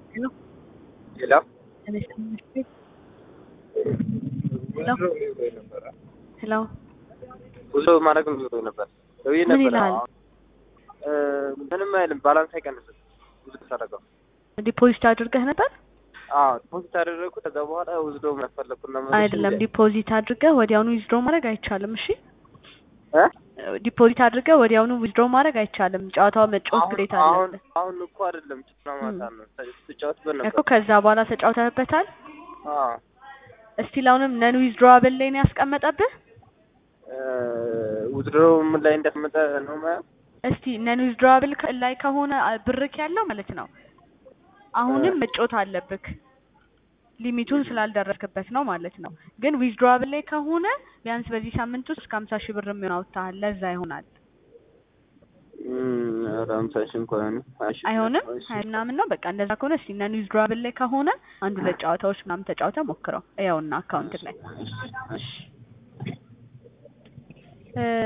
Hello? ሄሎ ሄሎ ብዙ ማድረግ ነው ነበር ደውዬ ምን ነበር። ይልሃል? አሁን እ ምንም አይልም። ባላንስ አይቀንስም። ብዙ ተሰረቀው። ዲፖዚት አድርገህ ነበር? አዎ ዲፖዚት አደረግኩ። ከዛ በኋላ ውዝዶ ያስፈለግኩና አይደለም ዲፖዚት አድርገህ ወዲያውኑ ዊዝድሮ ማድረግ አይቻልም። እሺ እ ዲፖዚት አድርገህ ወዲያውኑ ዊዝድሮ ማድረግ አይቻልም። ጨዋታው መጫወት አሁን ግዴታ አሁን አለብህ አሁን እኮ አይደለም ጭና ማታ ነው ስትጫወትበት እኮ ነበር። ከዛ በኋላ ተጫውተህበታል። አዎ እስቲል አሁንም ነን ዊዝድሮዋብል ላይ ነው ያስቀመጠብህ። ውዝዶ ምን ላይ እንደተመጠ ነው ማለት እስቲ ነን ዊዝድሮዋብል ላይ ከሆነ አ- ብርክ ያለው ማለት ነው አሁንም መጫወት አለብክ ሊሚቱን ስላልደረስክበት ነው ማለት ነው። ግን ዊዝድሮዋብል ላይ ከሆነ ቢያንስ በዚህ ሳምንት ውስጥ እስከ ሀምሳ ሺህ ብር የሚሆን አውጥተሃል። ለዛ ይሆናል። ኧረ ሃምሳ ሺህ እንኳን አይሆንም። ሀያ ሺህ አይሆንም እሺ። ሀያ ምናምን ነው። በቃ እንደዛ ከሆነ እስቲ ነን ዊዝድሮዋብል ላይ ከሆነ አንድ ሁለት ጨዋታዎች ምናምን ተጫውተህ ሞክረው። ያውና አካውንት ላይ እሺ፣ እሺ። እ